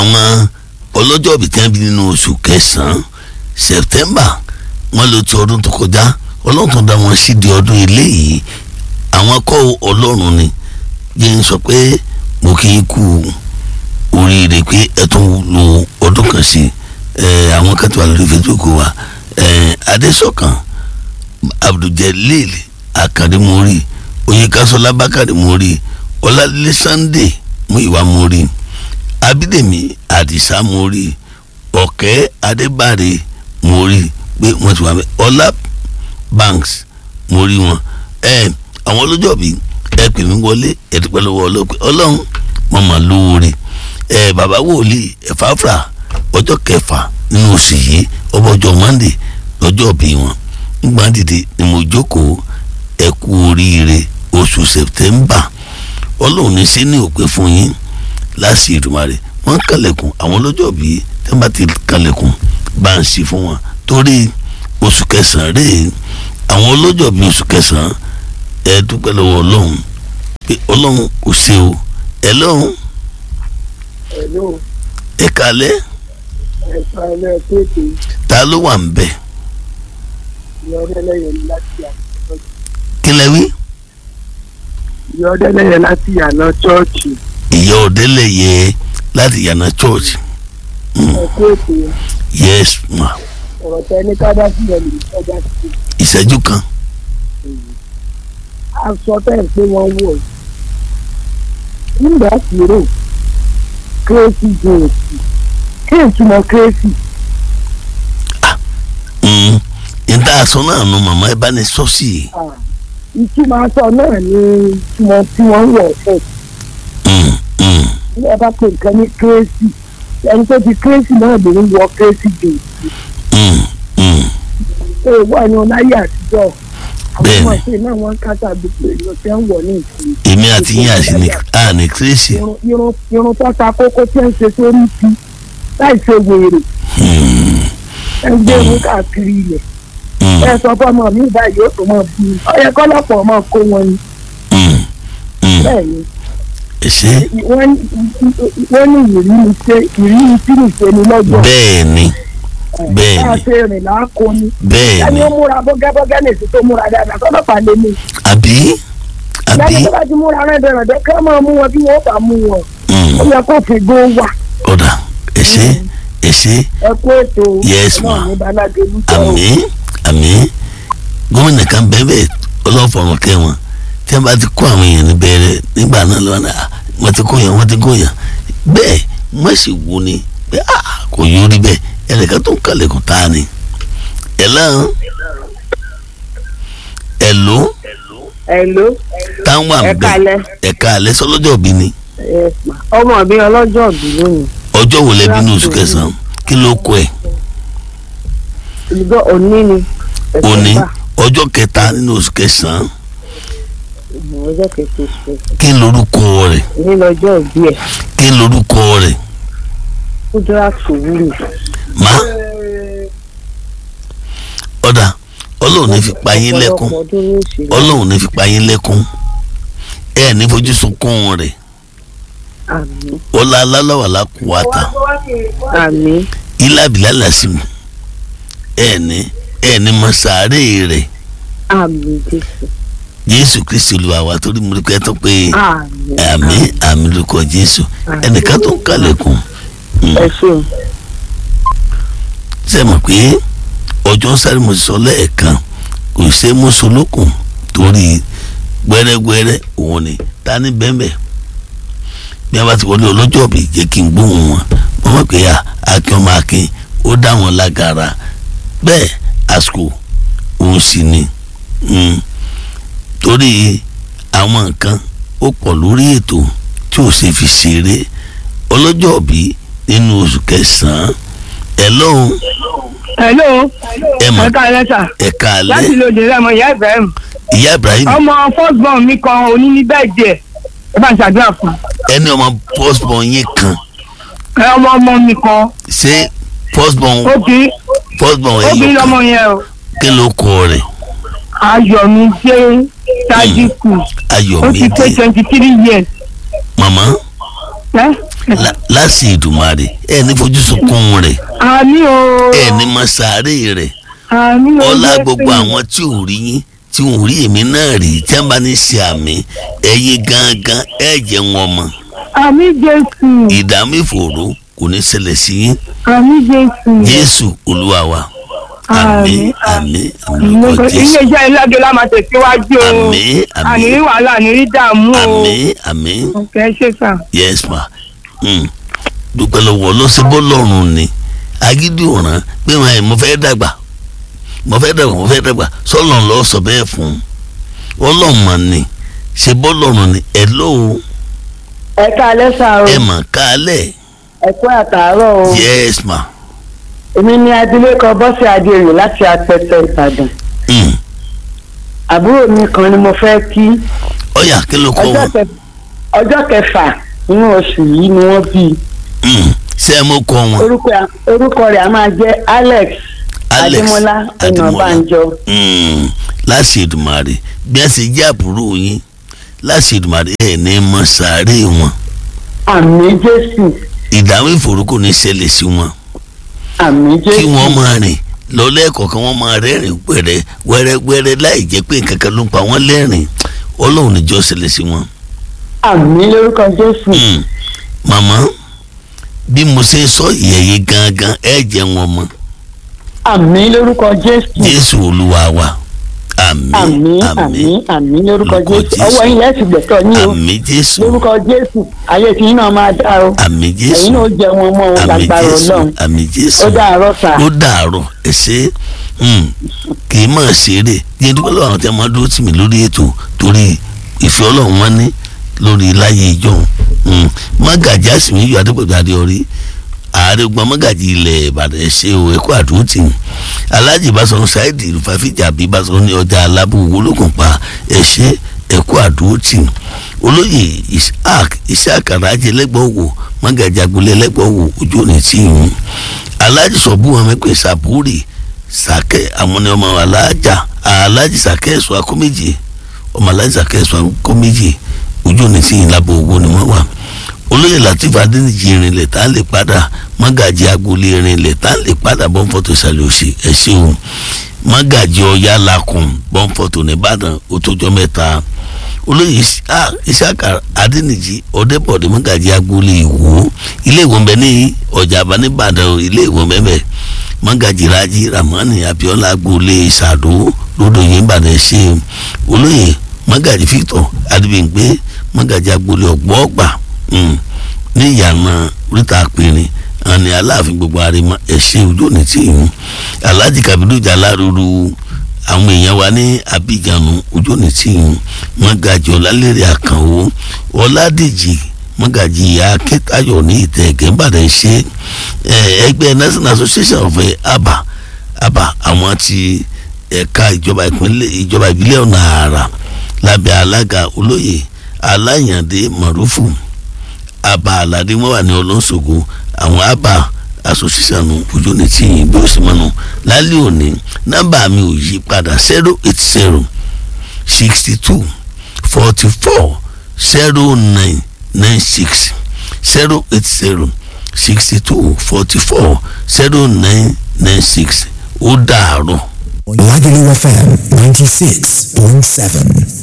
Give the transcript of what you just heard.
àwọn ọlọ́jọ́ ìbí tí wọ́n bí nínú oṣù kẹsàn-án september wọ́n lò ti ọdún tó kọjá ọlọ́run tó dá wọn sí di ọdún eléyìí àwọn kọ́ ọlọ́run ni jẹ́ ń sọ pé mo kì í kú oríire pé ẹ tún lo ọdún kan sí ẹ àwọn kan tó wà lórí facebook wa ẹ adésọkàn abduljalil akademori oyinkasola bakari mori ọládélé sunday muyiwa mori abídèmí àdìsá mori ọ̀kẹ́ adébáre mori pé wọ́n ti wà mẹ́ ọlá banks mori wọn ẹ àwọn ọlọ́jọ́ bíi ẹ pè mí wọlé ẹ dúpẹ́ lọ́wọ́ ọlọ́pẹ́ ọlọ́run wọn mà lóore ẹ bàbá wòlíì ẹ̀fáfrà ọjọ́ kẹfà nínú oṣù yìí ọbọ̀jọ́ monday lọ́jọ́ bí wọn nígbà dìde ni mo jókòó ẹ kú oríire oṣù september ọlọ́run ní sí ní òpè fún yín láti ìdùmarè wọ́n kàlẹ̀kùn àwọn ọlọ́jọ́ bí tẹ́ bá ti kàlẹ̀kùn bá ń ṣe fún wọn torí oṣù kẹsàn-án rèé àwọn ọlọ́jọ́ bí oṣù kẹsàn-án ẹ dúpẹ́ lọ́wọ́ ọlọ́run pé ọlọ́run kò ṣe o ẹ lọ́run Hello, ẹ kalẹ́ ẹ̀ka ilé kéèké ta ló wà ń bẹ̀ ìyọ́dẹ́lẹ́yẹ láti àná kí lẹ wí ìyọ́dẹ́lẹ́yẹ láti àná chọ́ọ̀chì ìyá ọ̀dẹ́lẹ̀yẹ láti yànnà church ẹ̀kú ètò yes ma ọ̀rọ̀ tẹ ní ká dá sílẹ̀ lè sọ́jà sí ìṣẹ́jú kan aṣọ tẹ̀ ń pé wọ́n wọ̀ nígbà tí rò kérésì jòòsì kí n túmọ̀ kérésì Mm, níta aṣọ náà nu màmá ẹ bá ní sọ́ọ̀sì ìtumọ̀ aṣọ náà ní ìtumọ̀ tí wọ́n wọ̀ fẹ́ Mm, mm, ní ẹ bá pè nǹkan ní kérésì ẹni tó ti kérésì náà lè ń wọ kérésì jòòsì mm, mm. èèwọ̀ ni ọláyé àtijọ́ àwọn Bẹ́ẹ̀ni. ọmọ ìṣe náà wọ́n ń kátà gbogbo èèyàn tí ń wọ̀ ní ìsìn èmi àti yín àti ní a ní kírésì irun irun irun tó ta kókó tí ń ṣe sórí ti láì ṣe wèrè ẹ ń gbé irun káàkiri ilẹ̀ ẹ sọ fọmọ mi báyìí yóò tó mọ bí i ọyẹ kọlọpọ ọmọ kó wọn ni bẹ́ẹ̀ ni ṣe wọ́n ní wọ́n ní ìrírí ṣe ìrírí tí ní ṣe ni lọ́jọ́ bẹ́ẹ̀ ni bẹ́ẹ̀ bá a ni ṣe rìn láàkó ni bẹ́ẹ̀ ẹni ni ó múra bọ́gẹ́bọ́gẹ́ lè ṣe tó múra dáadáa kọ́lọ́pàá lè ní àbí àbí lẹ́yìn tó bá ti múra rẹ̀ dẹ̀rẹ̀dẹ̀ kí wọ́n máa mú wọn bí wọ́n bá mú wọn mm, ó yẹ kó fi gbó wà ọ̀dà ẹ ṣe ẹ ṣe ẹ kó ètò Yes, náà ma. ní balade lùtọ́ o. àmì àmì gómìnà kan bẹ́ẹ̀ ọlọ́fọ̀ọ́mọ kẹwọn tí wọ́n bá ti kó àwọn èèyàn ní bẹ̀rẹ̀ nígbà náà lọ́wọ́ náà wọ́n ti kó yàn wọ́n ti kó yàn bẹ́ẹ̀ wọ́n sì wú ni pé ah, kò yóò rí bẹ́ẹ̀ ẹnìkan tó ń kàlẹ́kùn tá a ni ẹ̀ lọ́hùn ẹ̀ ló Hello, táwọn wà ẹ ń bẹ̀ kalẹ̀. ẹ̀ka alẹ́ sọlọ́jọ́ bí ni Yes, ma. ọmọ mi ọlọ́jọ́ bí lónìí ọjọ́ wo lẹ́bí ní oṣù Láti kẹsàn-án kí ló kọ ẹ̀ ìjọ òní ni òní September. ọjọ́ kẹta nínú oṣù kẹsàn-án Mhm, ọjọ́ kẹsàn-án oṣù kẹsàn-án. kí lorúkọ rẹ̀ ní lọ́jọ́ òbí ẹ̀ kí lorúkọ rẹ̀ kúdúrà sùwúrù má ọ̀dà ọlọ́run ní fi pa yín lẹ́kún ọ̀pọ̀lọpọ̀ ọdún ní òṣèlú ọlọ́run ní fi pa yín lẹ́kún ẹ ní fojú sunkún rẹ̀ àmì ọlá alálàwàlá kù wàtà àmì ilá abilá làásìmù ẹ ní ẹ ní mọ sàárè rẹ̀ àmì jésù jésù kristi olúwa wa torí mo rí pé ẹ tó pé àmì àmì àmì lórúkọ jésù ẹnìkan tó ń kàlẹ̀kùn ẹ ṣeun ṣe mọ̀ pé ọjọ́ sáré mo ti sọ lẹ́ẹ̀kan kò ṣe é mú solókùn torí gbẹ́rẹ́gbẹ́rẹ́ òun ni ta ní bẹ́ẹ̀ bí a bá ti wọlé ọlọ́jọ́ bí jẹ́ kí n gbóhùn wọn mo mọ̀ pé à akin ọmọ akin ó dá wọn lágara bẹ́ẹ̀ àsìkò òun sì ni mm, torí àwọn nǹkan ó pọ̀ lórí ètò tí ò ṣe fi ṣeré ọlọ́jọ́ bí nínú oṣù kẹsàn-án ẹ̀ lóhùn hello ẹ mọ̀ ẹ káalẹ́ sà ẹ̀ka láti alẹ́ lòdì rẹ̀ mọ̀ ìyá ibrahim ìyá ibrahim ọmọ first born mi kan òní ní bẹ́ẹ̀ díẹ̀ ẹ bá ń ṣàdúrà fún ẹni ọmọ firstborn yín kan ẹ ọmọ ọmọ mi kan ṣé firstborn obìnrin firstborn obìnrin ẹ̀yìn lọmọ kan yẹn o kí ló kọ rẹ̀ ayọ̀mídé sadiku ó ti pé ayọ̀mídé twenty three years màmá ẹ lá- láti ìdùmarè ẹ ní fojú sunkún rẹ̀ àmì o ẹ ní mọ sàárè rẹ̀ àmì o ọlá Jésù. gbogbo àwọn tí ò rí yín tí ò rí èmi náà rí tí wọn bá ní ṣe àmì ẹ̀yin gangan ẹ jẹ́ wọn mọ̀ àmì Jésù ìdààmú ìfòòró kò ní ṣẹlẹ̀ sí yín àmì Jésù jésù olúwa wa àmín àmín àmín lórúkọ jésù iléeṣẹ́ ìlàjọ la máa tẹ̀síwájú o àmín àní rí àmín wàhálà àní rí dààmú o àmín àmín ọ̀kẹ́ ṣe sà yes ma mm. dúpẹ́ lọ́wọ́ lọ́sibọ́ lọ́rùn ni agídí ọ̀ràn pé wọn ẹ̀ mo fẹ́ dàgbà mo fẹ́ dàgbà mo fẹ́ dàgbà sọ́lọ́n lọ́ sọ bẹ́ẹ̀ fún ọlọ́mọ ni ṣe bọ́ lọ́rùn ni ẹ̀ lóo ẹ káalẹ́ sà o ẹ̀ mà kálẹ̀ ẹ kú àtàárọ̀ o yes ma èmi ni abilékọ bọ́sẹ̀ adéoyè láti apẹtẹ ìbàdàn mm. àbúrò mi kan ni mo fẹ́ kí ọ̀yà kí ló kọ́ ọjọ́ wọn kẹ- ọjọ́ kẹfà nínú oṣù yìí ni wọ́n bí i Mm. ṣé ẹ mọ̀ kọ́ wọn orúkọ orúkọ rẹ̀ a máa jẹ́ alex alex adémọlá ọ̀nàbànjọ Mm. láti Èdùmàrè bí a ṣe jẹ́ àbúrò yín láti Èdùmàrè ẹ̀ ní mọ sàárè wọn àmì jésù ìdààmú ìfòòró kò ní ṣẹlẹ̀ sí wọn. àmì kí jésù wọ́n máa rìn lọ́lẹ́kọ̀ọ́kan wọ́n máa rẹ́rìn wẹ́rẹ́ wẹ́rẹ́wẹ́rẹ́ láì jẹ́ pé nǹkan kan ló ń pa wọ́n lẹ́rìn ọlọ́run níjọ́ ṣẹlẹ̀ sí wọn. àmì lórúkọ jésù Mm. màmá bí mo ṣe ń sọ ìyẹ̀yẹ gangan ẹ̀ jẹ́ wọn mọ́ àmì lórúkọ jésù jésù olúwa wa àmín àmì àmì àmín àmì lórúkọ Lórúkọ jésù Jésù. ọwọ́ yín lẹ́sìn gbẹ̀tọ̀ yín o àmín jésù lórúkọ jésù ayé tí yín náà máa dá o àmín jésù ẹ̀yin náà ó jẹ wọn mọ́ wọn àmín lágbára jésù ọlọ́run àmín jésù ó dàárọ̀ sà ó dàárọ̀ ẹ ṣe mm, kì í mọ̀ ṣeré yẹn dúpẹ́ lọ́wọ́ àwọn tí a máa dúró tì mí lórí ètò torí ìfẹ́ ọlọ́run wọn ní lórí láyé ìjọ mágàjì àsìmí yóò adépọ̀jù adéọrí ààrẹ gbọ́n mágàjì ilẹ̀ ìbàdàn ẹ̀ṣẹ́ o ẹ̀kọ́ àdúró tì mí alájì ìbáṣọ̀run ṣáìdì ìfàfíjà àbí ìbáṣọ̀run ní ọjà alábù wọlókùn pa ẹ̀ṣẹ́ ẹ̀kọ́ àdúró tì mí olóyè isaac isaac arájẹ lẹ́gbọ̀ọ́wò mágàjì agbolé lẹ́gbọ̀ọ́wò ojú òní tì yín alájì sọ̀bù wọn mẹ́pẹ́ sàbúrì sàkẹ́ àwọn ni ọmọ alájà alájì sàkẹ́ ẹ̀sọ́ akọ́méjì ọmọ alájì sàkẹ́ ẹ̀sọ́ akọ́méjì ojú òní tí yìí lábọ̀ owó ni wọ́n wà olóyè latif adéníjì irinlẹ̀ tá a lè padà mágàjì agboolé irinlẹ̀ tá a lè padà bọ́ǹfọ̀tò ìsàlẹ̀ òsì ẹ̀ ṣeun mágàjì ọ̀yá lakùn bọ́ǹfọ̀tò nìbàdàn ó tójọ́ mẹ́ta olóyè ìṣàkà adéníjì ọ̀dẹ́bọ̀dé mágàjì agboolé ìwò ilé ìwò ń bẹ ní ọjà àbá nìbàdàn ilé ìwò mẹ́mẹ́ mágàjì rájí ramani abiola agboolé ìsàdó lódò yìí ń bàdàn ṣe olóyè mágàjì victor adébíyìngbé mágàjì agboolé ọ̀gbọ́ọ̀gbà ní ìyànà oríta àpẹẹrẹ àní aláàfin gbogbo àrèmọ ẹṣẹ ojú òní tí ìhun alhaji kabiru jaláruru àwọn èèyàn wa ní abidjanu ojú òní tí ìhun mọ́gàjì ọlálẹ́rẹ̀ àkànwó ọládèjì mọ́gàjì akẹ́tayọ̀ ní ìtẹ̀ ẹ̀gẹ́nbàdàn ṣe ẹgbẹ́ national association of aba aba àwọn ti ẹ̀ka ìjọba ìpínlẹ̀ ìjọba ìbílẹ̀ ọ̀nà àrà lábẹ́ alága olóyè aláyàndé marufu aba aládé wọn wà ní ọlọ́sọ̀gọ àwọn aba asosiyanu ojú ní tí yìí bí ó sì mọ́nu lálẹ́ òní nọ́mbà mi ò yí padà zero eight zero sixty two forty four zero nine nine six zero eight zero sixty two forty four zero nine nine six ó dàárọ̀. Lagelu FM 96.7.